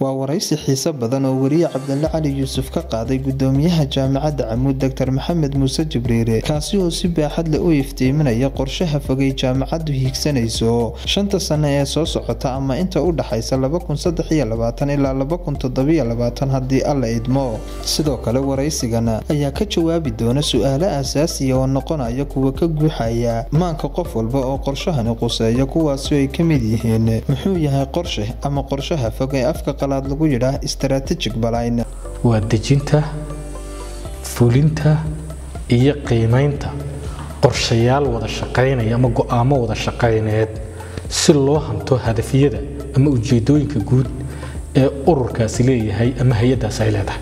waa waraysi xiiso badan oo weriye cabdile cali yuusuf ka qaaday gudoomiyaha jaamacadda camuud doctor maxamed muuse jibriire kaasi oo si baaxad leh u iftiiminaya qorshaha fogay jaamacaddu hiigsanayso shanta sano ee soo socota ama inta u dhaxaysa ilaa haddii alla idmo sidoo kale waraysigan ayaa ka jawaabi doona su-aalo aasaasiya oo noqonaya kuwa ka guuxaya maanka qof walba oo qorshahani quseeya kuwaasi ay ka mid yihiin muxuu yahay qorshe ama qorshaha fog ee afka qalaad lagu yidhaah strategic baline waa dejinta fulinta iyo qiimaynta qorshayaal wada shaqaynaya ama go-aamo wada shaqayneed si loo hanto hadafyada ama ujeedooyinka guud ee ururkaasi leeyahay ama hay-addaas ay leedahay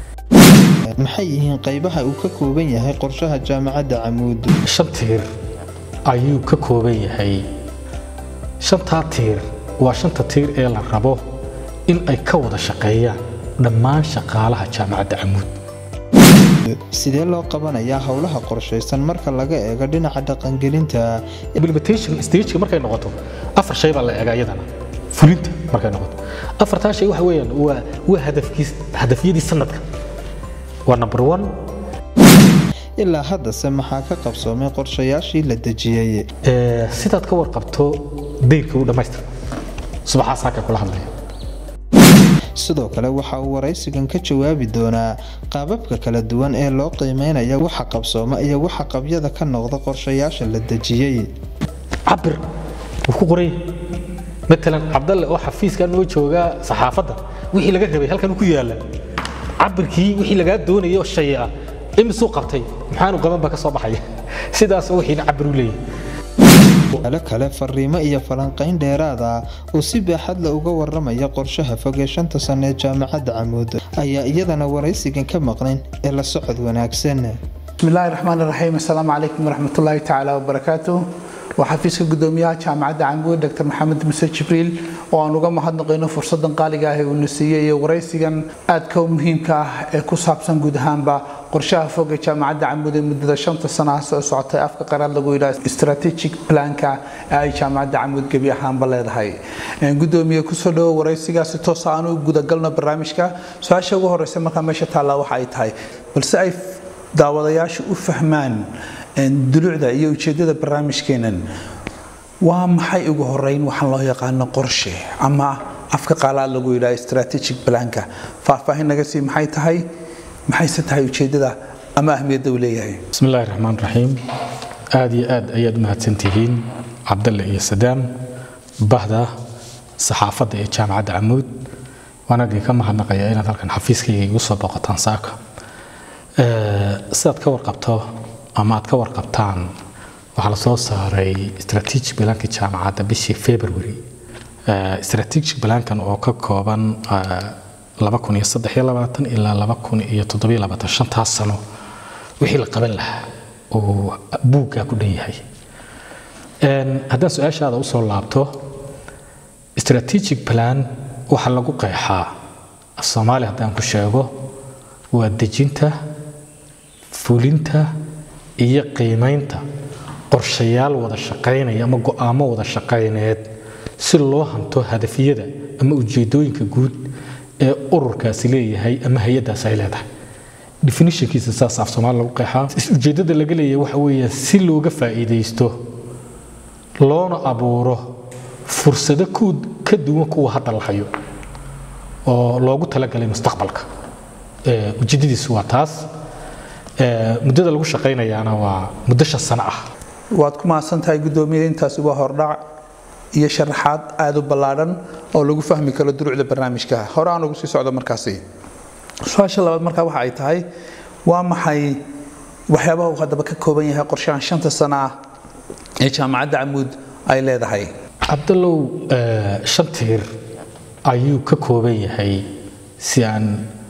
maxay yihiin qaybaha uu ka kooban yahay qorshaha jaamacadda camuud shan tiir ayuu ka kooban yahay shantaa tiir waa shanta tiir ee la rabo in ay ka wada shaqeeyaan dhammaan shaqaalaha jaamacadda camuud sidee loo qabanayaa howlaha qorshaysan marka laga eego dhinaca dhaqangelinta implementation stageka markay noqoto afar shay baa la eega iyadana fulinta markay noqoto afartaa shay waxa weeyaan waa waa hadafkiis hadafyadii sanadka waa number one ilaa haddase maxaa ka qabsoomay qorshayaashii la dejiyey sidaad ka warqabto dayrka u dhammaystir subaxaas halka kula hadlaya sidoo kale waxa uu waraysigan ka jawaabi doonaa qaababka kala duwan ee loo qiimeynaya waxa qabsooma iyo waxa qabyada ka noqda qorshayaasha la dejiyey cabir wuu ku qoray matalan cabdalle oo xafiiskan noo joogaa saxaafadda wixii laga rabay halkan ku yaala cabirkii wixii lagaa doonayay oo shay ah imisuu qabtay maxaanu qaban baa ka soo baxaya sidaas wixiina cabir u leeyahay alo kale fariimo iyo falanqayn dheeraada oo si baaxadle uga waramaya qorshaha fog ee shanta sano ee jaamacadda camuud ayaa iyadana waraysigan ka maqnayn ee la socod wanaagsan bismillahi raxmaan raxiim assalaamu calaykum waraxmatullaahi tacaala wabarakaatuh waa xafiiska gudoomiyaha jaamacadda camuud dr maxamed muse jibriil oo aan uga mahadnaqayno fursadan qaaliga ah ee uuna siiyey iyo waraysigan aadka u muhiimka ah ee ku saabsan guud ahaanba qorshaha fog ee jaamacadda camuud ee muddada shanta sanaha soo socotay afka qaraad lagu yidhaha strategic planka ee ay jaamacadda camuud gebi ahaanba leedahay gudoomiye kusoo dhawo waraysigaasi toosa aan u gudagalno barnaamijka su-aasha ugu horeysa markaa meesha taallaa waxa ay tahay balse ay daawadayaashu u fahmaan dulucda iyo ujeedada barnaamijkeenan waa maxay ugu horeyn waxaan loo yaqaano qorshe ama afka qaalaad lagu yidhaha strategic planka faahfaahin naga sii maxay tahay maxayse tahay ujeedada ama ahmiyadda uu leeyahay bismi illaahi raxmaan raxiim aada iyo aad ayaad u mahadsantihiin cabdalle iyo sadaam bahda saxaafadda ee jaamacadda camuud waan idinka mahadnaqayaa inaad halkan xafiiskayga igu soo boqotaan saaka sidaad ka warqabto ama aad ka warqabtaan waxaa la soo saaray strategic balaanka jaamacadda bishii february strategic balaankan oo ka kooban ilaa shantaas sano wixii la qaban lahaa oo buuggaa ku dhan yahay haddaan su-aashaada usoo laabto strategic plan waxaa lagu qeexaa soomaali haddaan ku sheego waa dejinta fulinta iyo qiimaynta qorshayaal wada shaqaynaya ama go-aamo wada shaqayneed si loo hanto hadafyada ama ujeedooyinka guud ee ururkaasi leeyahay ama hay-addaas ay leedahay definitionkiisa saas af soomaali lagu qeexaa ujeeddada laga leeyahay waxa weeye si looga faa'iidaysto loona abuuro fursado ka duwan kuwa hadda la hayo oo loogu talagalay mustaqbalka ujeeddadiisu waa taas muddada lagu shaqaynayaana waa muddo shan sano ah waad ku mahadsan tahay guddoomiye intaasi waa hordhac iyo sharaxaad aada u ballaadhan oo lagu fahmi karo durucda barnaamijka hore aan ugu sii socdo markaasi su-aasha labaad markaa waxa ay tahay waa maxay waxyaabaha uu haddaba ka kooban yahay qorshahan shanta sano ah ee jaamacadda camuud ay leedahay cabdallow shan tiir ayuu ka kooban yahay si aan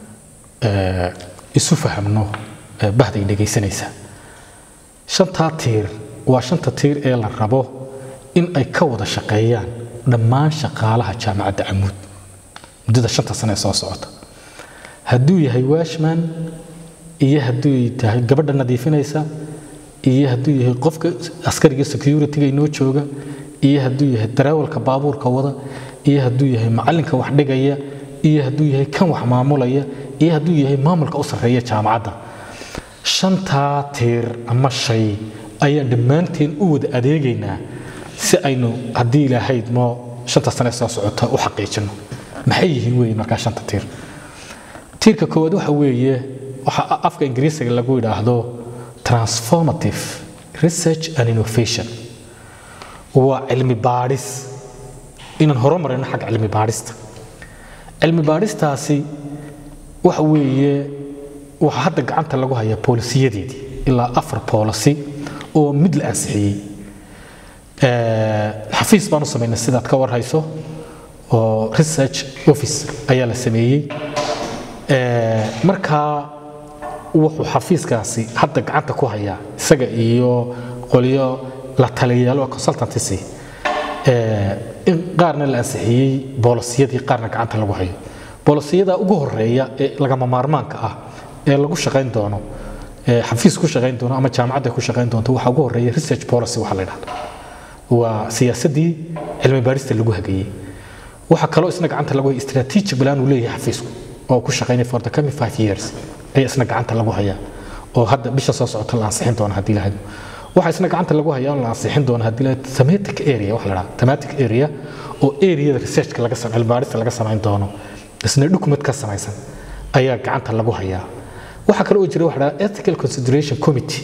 isu fahamno bahday dhegaysanaysa shantaa tiir waa shanta tiir ee la rabo in ay ka wada shaqeeyaan dhammaan shaqaalaha jaamacadda camuud muddada shanta sano ee soo socota hadduu yahay washman iyo hadduu tahay gabadha nadiifinaysa iyo hadduu yahay qofka askariga securityga inoo jooga iyo hadduu yahay dareewalka baabuurka wada iyo hadduu yahay macalinka wax dhigaya iyo hadduu yahay kan wax maamulaya iyo hadduu yahay maamulka u sarreeya jaamacadda shantaa tiir ama shay ayaan dhammaanteen u wada adeegaynaa si aynu haddii ilaahayd moo shanta sane soo socota u xaqiijino maxay yihiin weeye markaa shanta tiir tiirka koowaad waxa weeye waxa afka ingiriisiga lagu yidhaahdo transformative research and innovation waa cilmi baadhis inaan horumarino xagga cilmi baadhista cilmi baadhistaasi waxa weeye waxaa hadda gacanta lagu hayaa boolisiyadeedii ilaa afar boolisi oo mid la ansixiyey xafiis baan u samaynay sidaad ka warhayso oo research office ayaa la sameeyey markaa wuxuu xafiiskaasi hadda gacanta ku hayaa isaga iyo qolyo la taliyayaalo consultancy in qaarna la ansixiyey boolisiyadii qaarna gacanta lagu hayo boolisiyada ugu horeeya ee lagama maarmaanka ah ee lagu shaqayn doono xafiis ku shaqayn doono ama jaamacadda ku shaqayn doonto waxaa ugu horeeya research policy waxa la yidhahda waa siyaasadii cilmi baarista lagu hagayey waxaa kaloo isna gacanta lagu haya strategic plan uu leeyahay xafiisku oo ku shaqaynaya for the coming five years ayaa isna gacanta lagu hayaa oo hadda bisha soo socota la ansixin doono haddii lahaydo waxaa isna gacanta lagu hayaa la ansixin doono haddii lahaydo thematic area waxa la dhaha thematic area oo areada researchka laga sam cilmi baarista laga samayn doono isna document ka samaysan ayaa gacanta lagu hayaa waxaa kale oo jira waxa la dhaha ethical consideration committee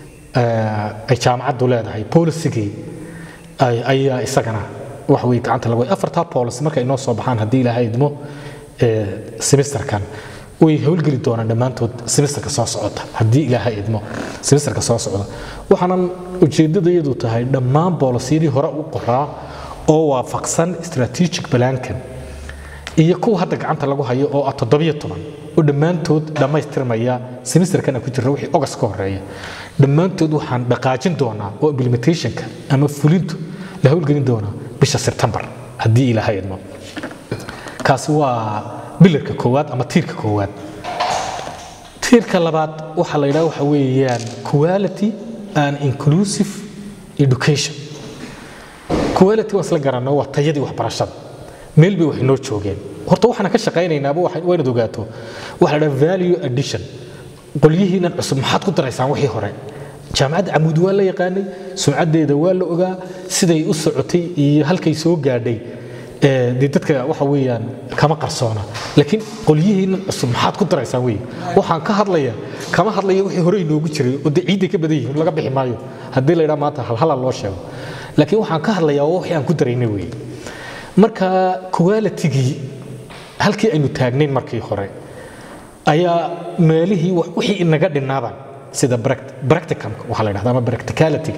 ay jaamacaddu leedahay polisigii ayaa isagana waxa weye gacanta lagu afartaa policy markay inoo soo baxaan haddii ilaahay idmo semesterkan way howlgeli doonaan dhammaantood semesterka soo socota haddii ilaahay idmo semesterka soo socda waxaanan ujeeddadayadu tahay dhammaan boolisiyadii hore u qoraa oo waafaqsan strategic balaankan iyo kuwa hadda gacanta lagu hayo oo ah toddobiyo toban oo dhammaantood dhammaystirmaya semesterkana ku jira wixii ogas ka horeeya dhammaantood waxaan dhaqaajin doonaa oo implementationka ama fulintu la howlgelin doonaa bisha sebtembar haddii ilaahay idmo kaasi waa bilarka koowaad ama tiirka koowaad tiirka labaad waxaa la yidhaha waxa weeyaan quality and inclusive education quality waa isla garanno waa tayadii waxbarashada meel bay wax inoo joogeen horta waxaan ka shaqaynaynaaba waa inaad ogaato waxa la dhaha value addition qolyihiinan cusub maxaad ku daraysaan wixii hore jaamacadda camuud waa la yaqaanay sumcaddeeda waa la ogaa siday u socotay iyo halkay soo gaadhay dee dadka waxa weeyaan kama qarsoona laakiin qolyihiinan cusub maxaad ku daraysaan wey waxaan ka hadlaya kama hadlaya wixii hore inoogu jiray oo dee ciidday ka badan yihiin laga bixi maayo haddii la yidhaha maanta halhala loo sheego laakiin waxaan ka hadlayaa waa wixii aan ku daraynay wey marka qualitigii halkii aynu taagnayn markii hore ayaa meelihii wixii inaga dhinaaban sida practicumka waxaa la yidhahda ama practicality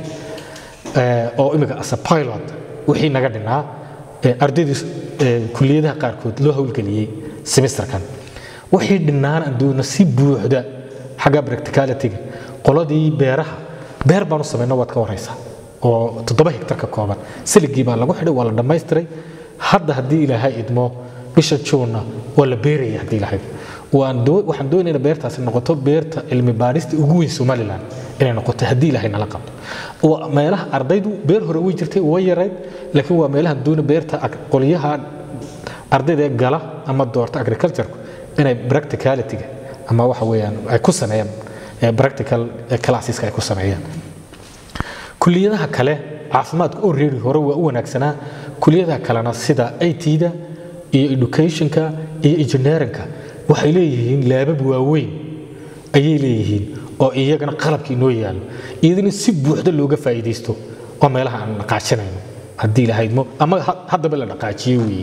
oo imika as a pilot wixii naga dhinaa ardaydii kuliyadaha qaarkood loo howlgeliyey semesterkan wixii dhinaan aan doona si buuxda xagga practicalityga qoladii beeraha beer baan u samayno waad ka waraysaa oo toddoba hektar ka kooban siligii baa lagu xidhay waa la dhammaystiray hadda haddii ilaahay idmo bisha juunna waa la beeraya haddii ilaahay waxaan doonaynaa beertaasi noqoto beerta cilmi baadhista ugu weyn somalilan inay noqoto haddii ilaahay nala qabto waa meelaha ardaydu beer hore way jirtay way yarayd laakiin waa meelaha doona beerta qolyaha ardayda ee gala ama doorta agricultureka inay practicalityga ama waxa weeyaan ay ku sameeyaan practical classeska ay ku sameeyaan kuliyadaha kale caafimaadka oo reeri hore waa u wanaagsanaa kuliyadaha kalena sida it-da iyo educationka iyo engineeringka waxay leeyihiin laabab waaweyn ayay leeyihiin oo iyagana qalabkii inoo yaallo iyadana si buuxda looga faa'iidaysto oo meelaha aan dhaqaajinayno haddii lahaydmo ama haddaba la dhaqaajiyey weeye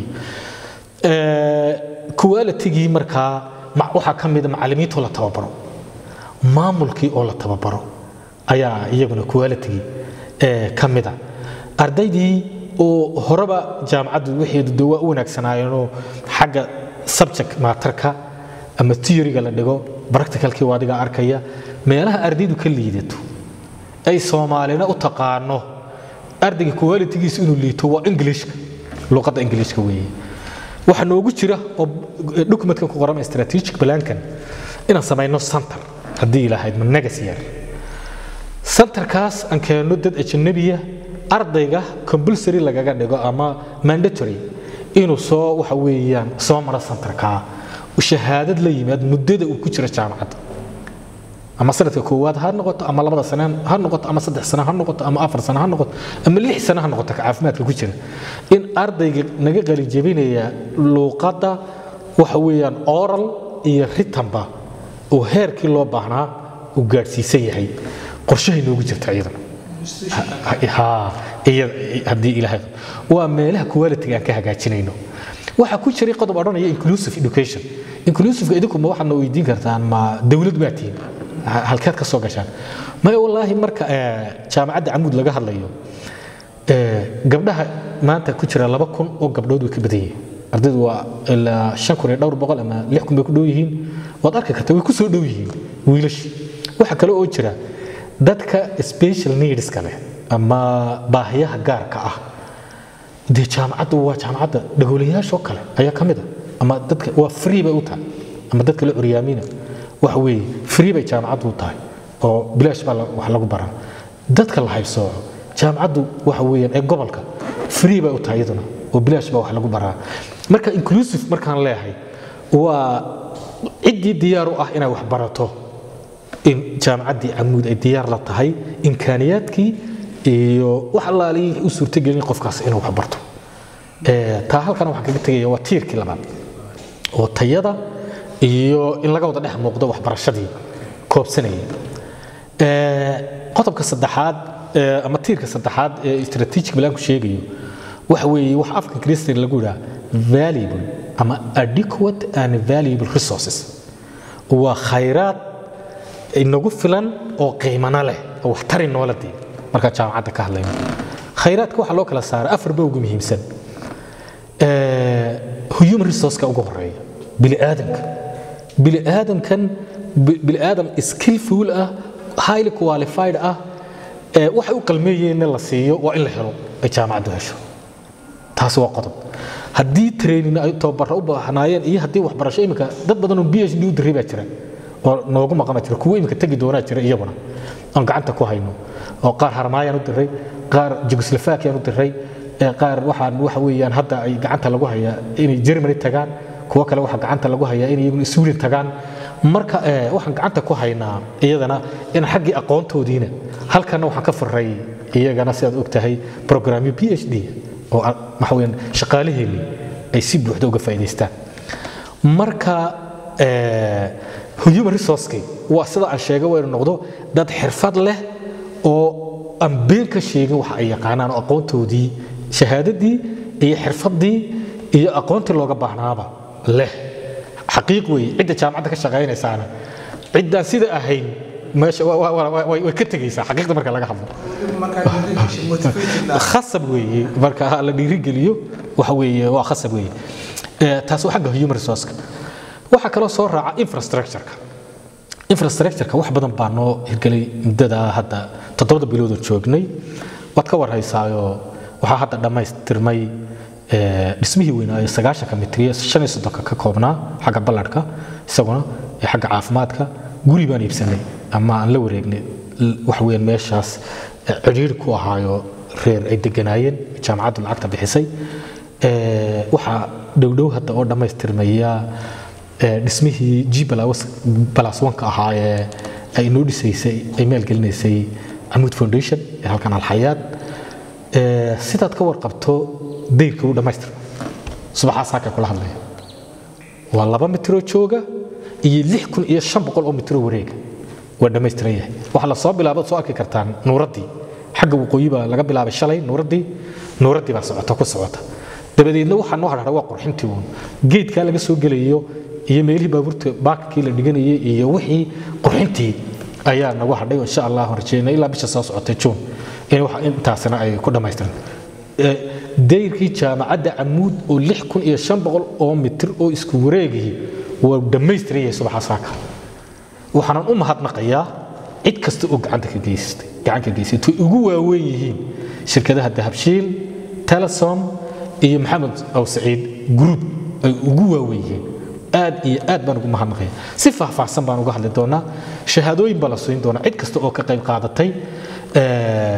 qualitigii markaa waxaa ka mida macallimiintoo la tababaro maamulkii oo la tababaro ayaa iyaguna qualitigii ka mida ardaydii oo horeba jaamacaddu waxeedu de waa u wanaagsanaayeenoo xagga subject maatarka ama theoryga la dhigo practicalkii waa adiga arkaya meelaha ardaydu ka liidato ay soomaalina u taqaano ardayga qualitigiisu inuu liito waa englishka luqadda englishka weeye waxaa noogu jira oo documentkan ku qoran strategic plankan inaan samayno center haddii ilaahayd managas yar centerkaas aan keenno dad ajanabiya ardayga compulsory lagaga dhigo ama mandatory inuu soo waxa weeyaan soo maro santarkaa shahaadad la yimaad muddada uu ku jiro jaamacadda ama sanadka koowaad ha noqoto ama labada sane ha noqoto ama saddex sane ha noqoto ama afar sane ha noqoto ama lix sane ha noqoto ka caafimaadka ku jira in ardayga naga qalijabinaya luuqadda waxa weeyaan oral iyo ritanba oo heerkii loo baahnaa uu gaadhsiisan yahay qorshahay noogu jirta iyadana Ha, iyada haddii ilaahay waa meelaha quality aan ka hagaajinayno waxaa ku jiray qodob odhanaya inclusive education inclusive idinku ma waxaadna weydiin kartaan ma dowlad baa tihiin Ha- halkeed ka soo gashaan maya wallaahi marka eh, jaamacadda camuud laga hadlayo eh, gabdhaha maanta ku jira laba kun oo gabdhood way ka badan yihiin ardaydu waa ilaa shan kun iyo dhowr boqol ama lix kun bay ku dhow yihiin waad arki kartaa way ku soo dhow yihiin wiilashi waxaa kale oo jira dadka special needska leh ama baahiyaha gaarka ah dee jaamacaddu waa jaamacadda dhagoolayaashoo kale ayaa ka mid a ama dadka waa free bay u tahay ama dadka la curyaamiina waxa weeye free bay jaamacaddu u tahay oo bilaash baa la- wax lagu baran dadka la haybsooco jaamacaddu waxa weeyaan ee gobolka free bay u tahay iyaduna oo bilaash baa wax lagu baraa marka inclusive markaan leeyahay waa ciddii diyaar u ah inay wax barato in jaamacaddii camuud ay diyaar la tahay imkaaniyaadkii iyo wax allaalihii u suurtagelin qofkaas inuu wax barto Eh, taa halkan waxaan kaga tegaya waa tiirkii labaad oo tayada iyo in laga wada dhex muuqdo waxbarashadii koobsanaya Eh, qodobka saddexaad eh, ama tiirka saddexaad ee strategic planku sheegayo waxa weeye wax afka ingiriisiga lagu yidhaha valuable ama adequate and valuable resources waa khayraad inagu filan oo qiimana leh oo waxtari noola dii markaa jaamacadda ka hadlayno khayraadka waxaa loo kala saaray afar ba ugu muhiimsan Eh, human resourceka ugu horeeya bini'aadamka bini'aadamkan bi- bini'aadam skillful ah highly qualified ah eh, waxay u qalmeeyeen in la siiyo waa in la helo ay jaamacaddu hesho taasi waa qodob haddii training ay tababaro u baahnaayeen iyo haddii waxbarasho iminka dad badan oo phd u diray baa jira oo noogu maqama jira kuwo iminka tegi doonaa jira iyaguna aan gacanta ku hayno oo qaar harmaayaan u diray qaar jugoslafakiyan u diray ee qaar waxaan waxa weeyaan hadda ay gacanta lagu hayaa inay germany tagaan kuwo kale waxaa gacanta lagu hayaa inay iyaguna sweden tagaan marka eh, waxaan gacanta ku haynaa iyadana in xaggii aqoontoodiina halkana waxaan ka faray iyagana sidaad og tahay programyo phd oo ah, waxa weeyaan shaqaalaheennii ay si buuxda uga faa'iidaystaan marka eh, human resourceki waa sida aan sheegay waa inuu noqdo dad xirfad leh oo aan been ka sheegin waxa ay yaqaanaan oo aqoontoodii shahaadadii iyo xirfadii iyo aqoontii looga baahnaaba leh xaqiiq weeye cidda jaamacadda ka shaqaynaysaana ciddaan sida ahayn meesha wa- wa- wa- wa- way way ka tegaysaa xaqiiqda marka laga hadlo khasab weeye marka la dhiirigeliyo waxa weeye waa khasab weeye Eh, taas waa xagga human resourceka waxaa kaloo soo raaca infrastructureka infrastructureka wax badan baa noo hirgelay muddada hadda toddobada biloodan joognay waad ka warhaysaayoo waxaa hadda dhammaystirmay eh, dhismihii weynaayo sagaashanka mitriye shan iyo soddonka ka koobnaa xagga ballarhka isaguna ee xagga caafimaadka guri baan iibsanay ama aan la wareegnay l- waxa weeyaan meeshaas eh, cidhiidhi ku ahaayo reer ay deganaayeen jaamacaddu lacagta bixisay Eh, waxaa dhowdhow hadda oo dhammaystirmaya eh, dhismihii g balas wanka ahaa ee ay inoo dhisaysay ay maalgelinaysay camuud foundation ee halkan alxayaad Eh, sidaad ka warqabto dayrka uu dhammaystirma subaxaas halka kula hadlaya waa laba mitiroo jooga iyo lix kun iyo shan boqol oo mitiroo wareega waa dhammaystiran yahay waxaa la soo bilaabo soo arki kartaan nuuraddii xagga waqooyi baa laga bilaabay shalay nuuraddii nuuraddii baa socota ku socota dabadeedna waxaa noo hadhara waa qurxintii uun geedkaa laga soo gelayo iyo meelihii baabuurta baakkii la dhiganayay iyo wixii qurxintii ayaa nagu hadhay insha allah rajeynay ilaa bisha soo socotay juun in wax intaasina ay ku dhammaystiran Eh, dayrkii jaamacadda camuud oo lix kun iyo shan boqol oo mitir oo isku wareegihii waa dhammaystiran yahay subaxa saaka waxaanan u mahadnaqayaa cid kasta oo gacanta ka geysatay gacan ka geysatay way ugu waaweyn yihiin shirkadaha dahabshiil telesom iyo maxamed aw saciid group ay ugu waaweyn yihiin aad iyo aad baan ugu mahadnaqaya si faahfaahsan baan uga hadli doonaa shahaadooyin baa la siin doonaa cid kasta oo ka qayb qaadatay Eh,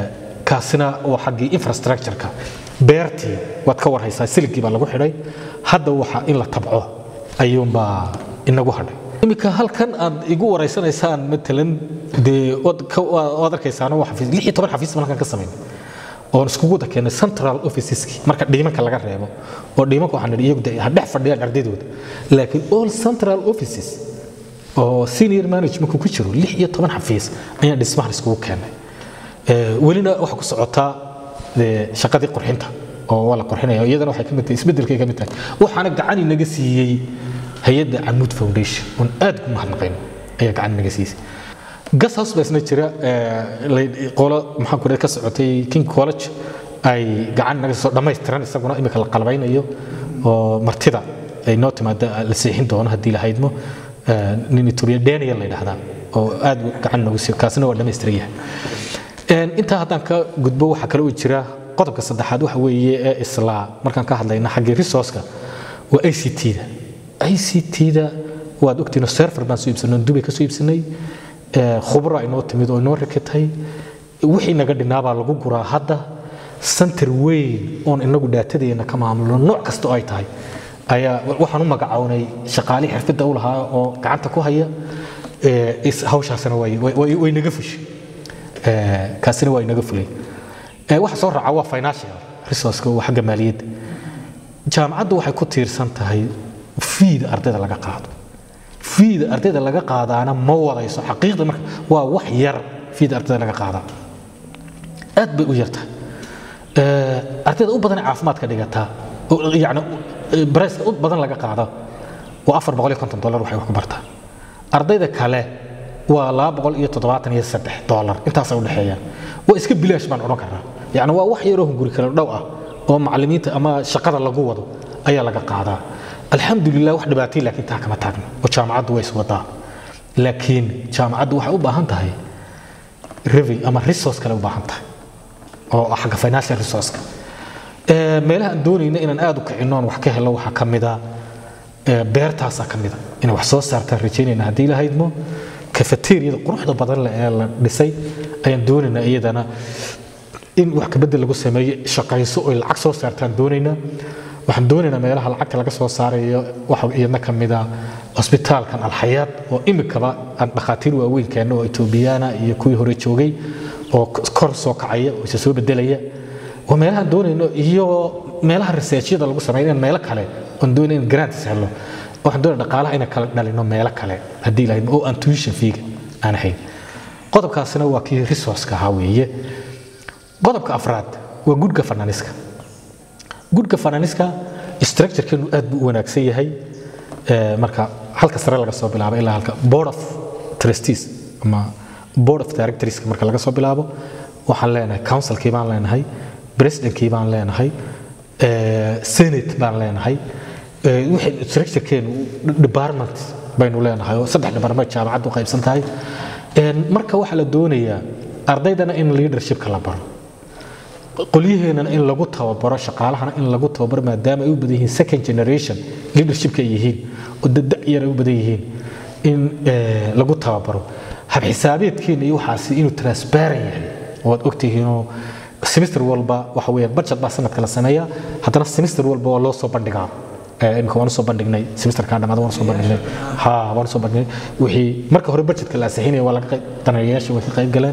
kaasina waa xaggii infrastructure-ka beertii waad ka warhaysaa siligii baa lagu xidhay hadda waxa in la tabco ayuunbaa inagu hadhay iminka halkan aad igu waraysanaysaan matalan dee waad arkaysaana waa xafiis lix iyo toban xafiis baan halkan ka samaynay oon iskugu wada keenay central officeski marka dhiimanka laga reebo oo dhiimanka waxaan nidhi iyagu ha dhex fadhiyaan ardaydooda laakiin all central offices oo senior managementku ku jiro lix iyo toban xafiis ayaan dhismahan iskugu keenay welina waxa ku socotaa shaqadii qurxinta oo waa la qurxinaya iyadana waxay ka mid tahay isbeddelkay ka mid tahay waxaana gacan inaga siiyey hay-adda camuud foundation oon aad ugu mahadnaqayno ayaa gacan inaga siisay gas house baa isna jira qolo maxaan ku ka socotay king college ay gacan naga soo dhammaystiran isaguna imika la qalbaynayo oo martida ay noo timaada la seexin doono haddii la haydmo nin etoobiya daniel la yidhaahdaa oo aad gacan noogu siiyo kaasina waa dhammaystiran yahay intaa haddaan ka gudbo waxaa kale oo jira qodobka saddexaad waxa weeye ee islaa markaan ka hadlayna xaggii resourceka waa i c t-da i c t-da waad ogtiino server baan soo iibsanay dubay ka soo iibsanay khubra inoo timid oo inoo rakatay wixii naga dhinaabaa lagu guraa hadda center weyn oon inagu dhaatadeena ka maamulno nooc kasta oo ay tahay ayaa waxaan u magacawnay shaqaalihii xirfidda u lahaa oo gacanta ku haya hawshaasina way naga fushay kaasina waa inaga fulay waxa soo raaca waa financial resourceka waa xagga maaliyadda jaamacaddu waxay ku tiirsan tahay fiida ardayda laga qaado fiida ardayda laga qaadaana ma wadayso xaqiiqda marka waa wax yar fiida ardayda laga qaadaa aad bay u yartahay ardayda u badan caafimaadka dhigataa yani barayska u badan laga qaada waa afar boqol iyo konton dollar waxay wax ku bartaa ardayda kale waa laba boqol iyo toddobaatan iyo saddex dollar intaasay u dhexeeyaan waa iska bilaash baan odhan karnaa yani waa wax yaroo hunguri kale dhow ah oo macallimiinta ama shaqada lagu wado ayaa laga qaadaa alxamdulilah wax dhibaatay laakiin taa kama taagno oo jaamacaddu way iswadaa laakiin jaamacaddu waxay u baahan tahay revi ama resource kale u baahan tahay oo xagga financial resourceka meelaha aan doonayna inaan aad u kicino aan wax ka helo waxaa ka mida beertaasaa ka mida inay wax soo saartaan rajaynayna haddii la haydmo kafeteriyada quruxda badan leh ee la dhisay ayaan doonaynaa iyadana in wax kabedel lagu sameeyo shaqayso oy lacag soo saartaan doonaynaa waxaan doonaynaa meelaha lacagta laga soo saarayo waxa iyadna ka mid ah cusbitaalkan alxayaad oo imikaba aan dhakhaatiir waaweyn keenno oo etoobiyaana iyo kuwii hore joogay oo kor soo kacaya oo isa soo bedelaya waa meelahaan doonayno iyo meelaha researchyada lagu sameeyo in meelo kale oon doonay in grants helo waxaan doonaya dhaqaalaha inaan kala dhalino meelo kale haddii lahayd oo aan tuition feega aan ahayn qodobkaasina waa kii resourceka ahaa weeye qodobka afraad waa good governance-ka good governance-ka structure-keenu aad buu u wanaagsan yahay marka halka sare laga soo bilaabo ilaa halka board of trustees ama board of directorska marka laga soo bilaabo waxaan leenahay councilkii baan leenahay presidentkii baan leenahay senate baan leenahay wixii structurekeenu department baynu leenahay oo saddex department jaamacaddu qaybsan tahay marka waxaa la doonayaa ardaydana in leadershipka la baro qolyaheenana in lagu tababaro shaqaalahana in lagu tababaro maadaama ay u badan yihiin second generation leadershipka ay yihiin oo dadayar ay u badan yihiin in lagu tababaro habxisaabeedkeena iyo waxaasi inuu transparent yahay waad ogtihiinoo semester walba waxa weeyaan budget baa sanadka la sameeyaa haddana semester walba waa loo soo bandhigaa imika waan usoo bandhignay semesterkaa dhamaada waan usoo bandhignay ha waan usoo bandhignay wixii marka hore budgetka la ansixinaya waa laga daneeyayaasha way ka qayb galeen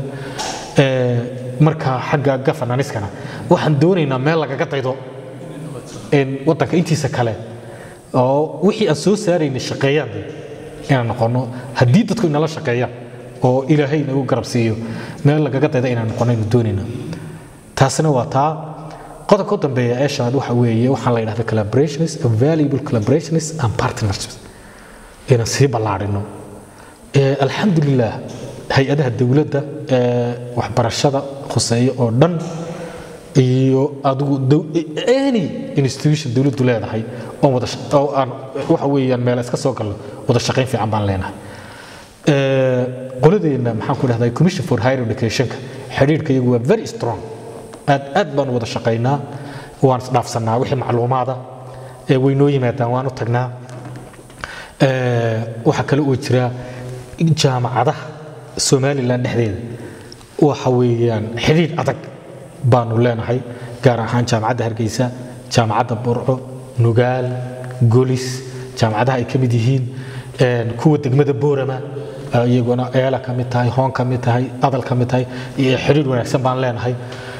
marka xagga governance-kana waxaan doonaynaa meel lagaga daydo wadanka intiisa kale oo wixii aan soo saaraynay shaqeeyaan inaan noqono haddii dadku inala shaqeeyaan oo ilaahay nagu garab siiyo meel lagaga dayda inaan noqono aynu doonaynaa taasina waa taa qodobka u dambeeya ee shanaad waxa weeye waxaan la yidhahda collaborations valuable collaborations and partnerships inaan sii ballaarino alxamdulilah hay-adaha dowladda ee waxbarashada khuseeya oo dhan iyo adigu any institution dowladdu leedahay oon wada oo aan waxa weeyaan meel iska soo galno wada shaqayn fiican baan leenahay qoladeenna maxaan ku dhahdaa commission for higher educationka xidhiidhka iyagu waa very strong aad aad baan wada shaqaynaa waan isdhaafsanaa wixii macluumaada ee way noo yimaadaan waan u tagnaa waxaa kale oo jira jaamacadaha somalilan dhexdeeda waxa weeyaan xidhiidh adag baanu leenahay gaar ahaan jaamacadda hargeysa jaamacadda burco nugaal golis jaamacadaha ay ka mid yihiin kuwa degmada boorama iyaguna eela ka mid tahay hoon ka mid tahay adal ka mid tahay iyo xiriir wanaagsan baan leenahay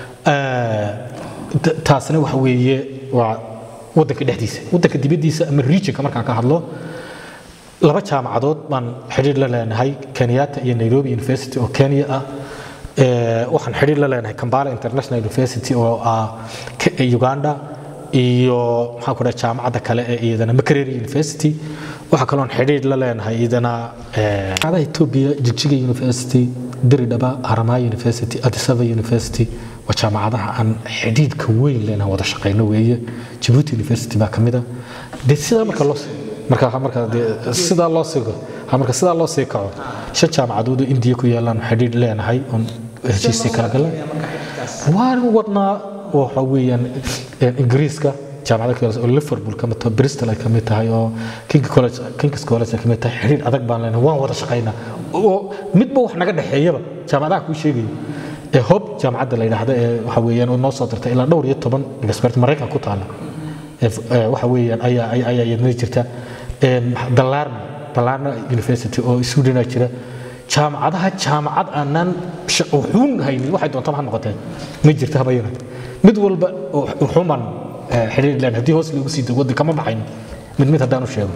taasna waxa weeye waa wadanka dhexdiisa wadanka dibaddiisa ama regionka markaan ka hadlo laba jaamacadood baan xidhiir la leenahay kenyatta iyo nairobi university oo kenya ah waxaan xidhiir la leenahay kambala international university oo ah uganda iyo maxaan ku dhaha jaamacadda kale ee iyadana makereri university waxaa kaloon xidhiir la leenahay iyadana jaamacadaha ethiopia jigjiga university diridhaba haramaa university adisaba university waa jaamacadaha aan xidhiidhka weyn leenahay wada shaqayno weeye jabuuti university baa ka mid a de sidaa marka loo marka marka de sidaa loo sii marka sidaa loo sii kaco shan jaamacadood oo indiya ku yaalaan xidhiidh leenahay oon heshiisii kala galan waan wadnaa waxa weeyaan ingiriiska jaamacada kale oo liverpool ka mid tahay bristol ay ka mid tahay oo king college kings college ay ka mid tahay xiriir adag baan leenahay waan wada shaqaynaa oo midba wax naga dhexeeyaba jaamacadaha kuu sheegaya ee hob jaamacadda la yidhaahdo ee waxa weeyaan oo noo soo dirtay ilaa dhowr iyo toban expert maraykan ku taala waxa weeyaan ayaa ayaa iyadna jirta dallaarna dallaarna university oo sweden jira jaamacadaha jaamacad aanaan wuxuun haynin waxay doontaba ha noqotee ma jirta haba yaraate mid walba wuxuun baan xiriir leen haddii hoos lagu sii dago waddan kama baxayno mid mid haddaan u sheego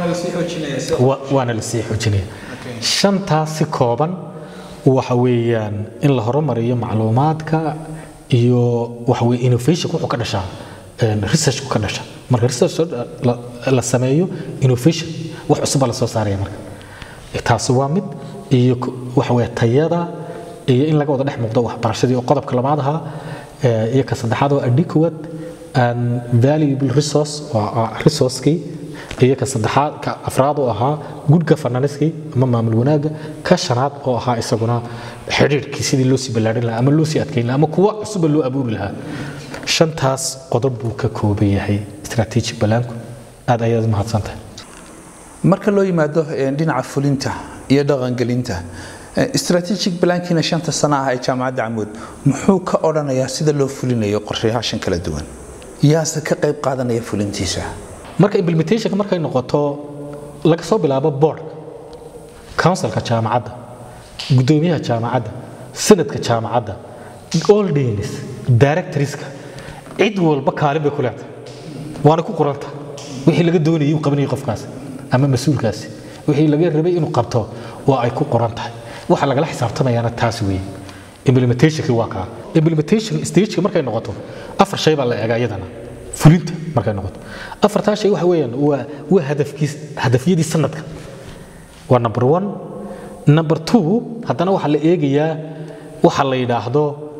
waana la sii xoojinaya shantaas si kooban waxa weeyaan in la horumariyo macluumaadka iyo waxa weye innovation wuxuu ka dhashaa researchku ka dhasha marka research la sameeyo innovation wax cusubaa la soo saaraya marka taasi waa mid iyo waxa weye tayada iyo in laga wada dhex muuqdo waxbarashadii oo qodobka labaad ahaa iyo ka saddexaad oo adequate and valuable resource waa resourcekii iyo ka saddexaad ka afraad oo ahaa good governance ama maamul wanaagga ka shanaad oo ahaa isaguna xidhiirkii sidii loo sii ballaadhin lahaa ama loo sii adkayn lahaa ama kuwa cusuba loo abuuri lahaa shantaas qodob buu ka kooban yahay strategic balaanku aad ayaad mahadsantahay marka loo yimaado dhinaca fulinta iyo dhaqangelinta strategic balaankiina shanta sano ah ee jaamacadda camuud muxuu ka odhanayaa sida loo fulinayo qorshayaashan kala duwan yaase ka qayb qaadanaya fulintiisa marka implementationka markay noqoto laga soo bilaabo board councilka jaamacadda guddoomiyaha jaamacadda sanadka jaamacadda all deans directorska cid walba kaalin bay ku leedahay waana ku qoranta wixii laga doonayay uu qabanayay qofkaas ama mas-uulkaasi wixii laga rabay inuu qabto waa ay ku qoran tahay waxa lagala xisaabtamayaana taas weeye implementationki waa kaa implementation stageka markay noqoto afar shay baa la eegaa iyadana fulinta markay noqoto afartaa shay waxa weeyaan waa waa hadafkiis hadafyadii sanadka waa number one number two haddana waxaa la eegayaa waxa la yidhaahdo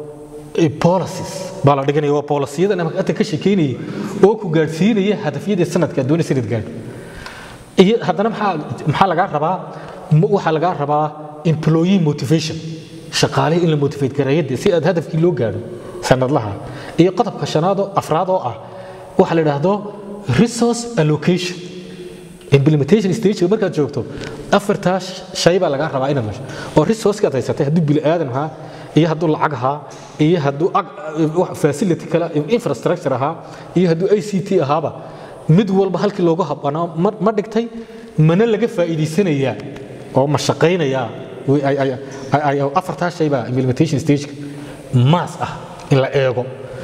policies baa la dhiganaya waa policyada ata ka sheekeynaya oo ku gaadhsiinaya hadafyadii sanadka aad doonaysa inaad gaadho iyo haddana maxaa maxaa lagaa rabaa waxaa lagaa rabaa employee motivation shaqaalihii in la motivate gareeyo si aad hadafkii loo gaadho sanadlaha iyo qodobka shanaad oo afraad oo ah waxa la yidhaahdo resource allocation implementation stage markaad joogto afartaa shay baa lagaa rabaa inaad mesho oo resourcekaad haysatay hadduu bini aadan ahaa iyo hadduu lacag ahaa iyo hadduu facility kale infrastructure ahaa iyo hadduu i c t ahaaba mid walba halkii loogu habbanaa ma dhigtay mana laga faa'iidaysanayaa oo ma shaqaynayaa afartaa shay baa implementation stageka maas ah in la eego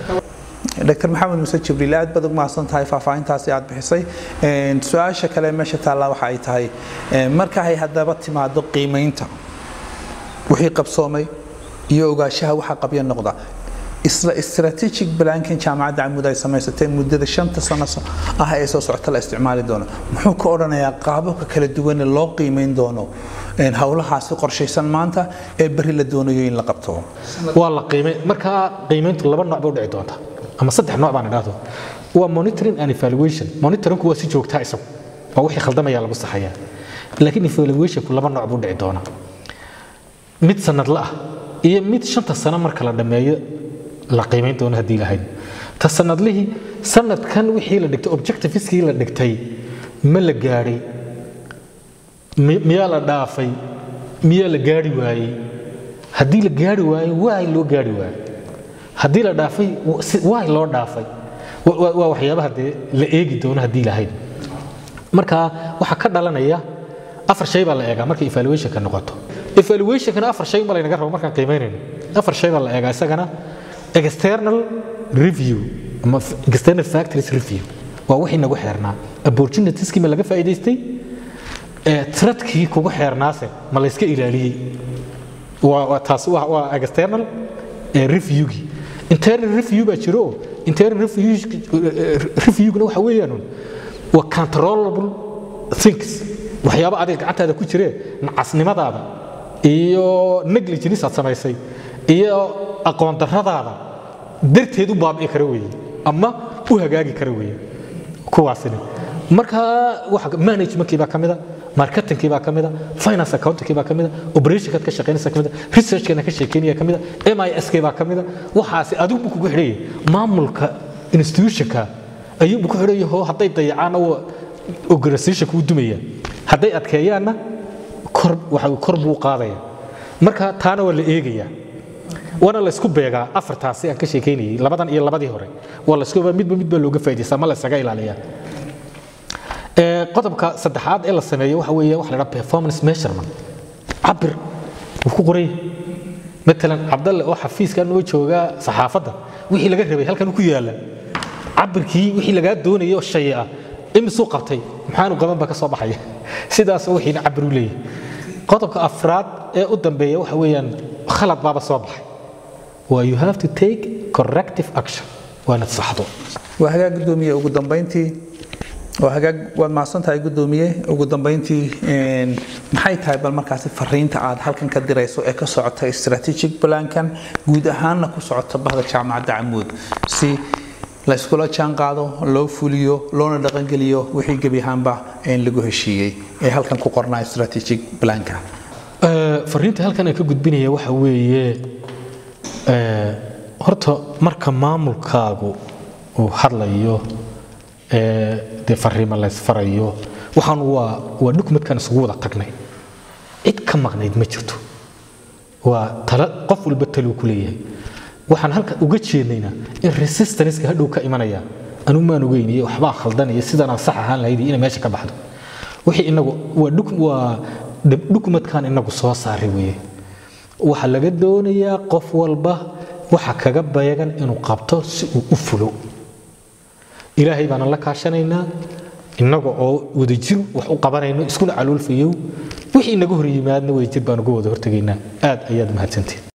dr maxamed muse jibriil aad baad ugu mahadsan tahay faahfaahintaasi aad bixisay su-aasha kale meesha taallaa waxa ay tahay marka ay haddaba timaado qiimaynta wixii qabsoomay iyo ogaanshaha waxa qabya noqda isla strategic blankin jaamacadda camuud ay samaysatay muddada shanta sano ah ee soo socota la isticmaali doono muxuu ka odhanayaa qaababka kala duwane loo qiimayn doono howlahaasi qorshaysan maanta ee berri la doonayo in la qabto waa la qiimay markaa qiimayntu laba nooc bay u dhici doontaa ama saddex nooc baan idhaahdo waa monitoring and evaluation monitoringku waa si joogtaa isagu waa wixii khaldamaya lagu saxayaa laakiin evaluationku laba nooc buu dhici doonaa mid sanadla ah iyo mid shanta sano marka la dhammeeyo la qiimayn doono haddii lahayd ta sanadlihii sanadkan wixii la dhigtay objectiveskii la dhigtay ma la gaadhay miyaa la dhaafay miyaa la gaari waayey haddii la gaari waayo waay loo gaari waayo haddii la dhaafay waay loo dhaafay waa waxyaabaha dee la eegi doono haddii lahayd marka waxaa ka dhalanaya afar shay baa la eegaa markay evaluationka noqoto evaluationkana afar shay ma laynaga rabo markaan qiimaynayno afar shay baa la eegaa isagana external review ama external factories review waa wixii nagu xeernaa opportunitieski ma laga faa'iidaystay tradkii kugu xeernaase ma la iska ilaaliyey waa taas waa external reviewgii internal review baa jiro internal reviewguna waxa weeyaan waa controllable things waxyaabo adiga gacantaada ku jiree nacasnimadaada iyo negligence aad samaysay iyo aqoon darradaada darteed u baabi'i kara weeye ama u hagaagi kara weeye kuwaasina marka managementkii baa ka mida marketingkii baa ka mida finance accountingkii baa ka mida operationkaad ka shaqaynaysa ka mida researchkana ka sheekeynaya ka mida misk baa ka mida waxaasi adigu buu kugu xidhayay maamulka institutionka ayuunbu ku xidhan yaho hadday dayacaanna organizationka wuu dumaya hadday adkeeyaanna kor waxa kor buu qaadaya marka taana waa la eegayaa waana la isku beegaa afartaasi aan ka sheekeynayay labadan iyo labadii hore waa la isku midba midba looga faa'iidaysta ma la isaga ilaaliyaa qodobka saddexaad ee la sameeyo waxa weeye waxa la dhaha performance measurement cabir wuu ku qoray matalan cabdalle oo xafiiska noo jooga saxaafadda wixii laga rabay halkan ku yaala cabirkii wixii lagaa doonayay oo shay ah imisuu qabtay maxaanu qaban baa ka soo baxaya sidaas wixiina cabir u leeyahay qodobka afraad ee u dambeeya waxa weeyaan khalad baaba soo baxay waa you have to take corrective action waa inaad saxdo waa hagaag gudoomiye ugu dambeyntii waa hagaag waad mahadsan tahay gudoomiye ugu dambeyntii maxay tahay bal markaasi fariinta aad halkan ka dirayso ee ka socota strategic plankan guud ahaanna ku socota bahda jaamacadda camuud si la iskula jaan qaado loo fuliyo loona dhaqangeliyo wixii gebi ahaanba lagu heshiiyey ee halkan ku qornaa strategic planka fariinta halkan aan ka gudbinaya waxa weeye horta marka maamulkaagu uu hadlayo dee fariima laysfarayo waxaan waa waa dhukumadkan isugu wada tagnay cid ka maqnayd ma jirto waa tala qof walba taluu ku leeyahay waxaan halkan uga jeednaynaa in resistanceka hadhow ka imanaya anigu maan ogeyn iyo waxbaa khaldanaya sidanaan sax ahaan lahayd inay meesha ka baxdo wixii inagu waa waa dhukumadkan inagu soo saaray weeye waxaa laga doonayaa qof walba waxa kaga beegan inuu qabto si uu u fulo ilaahay baana la kaashanaynaa innaga oo wadajir wax u qabanayno iskuna caloolfayow wixii inaga hor yimaadna wadajir baan uga wada hortegaynaa aad ayaad mahadsantiin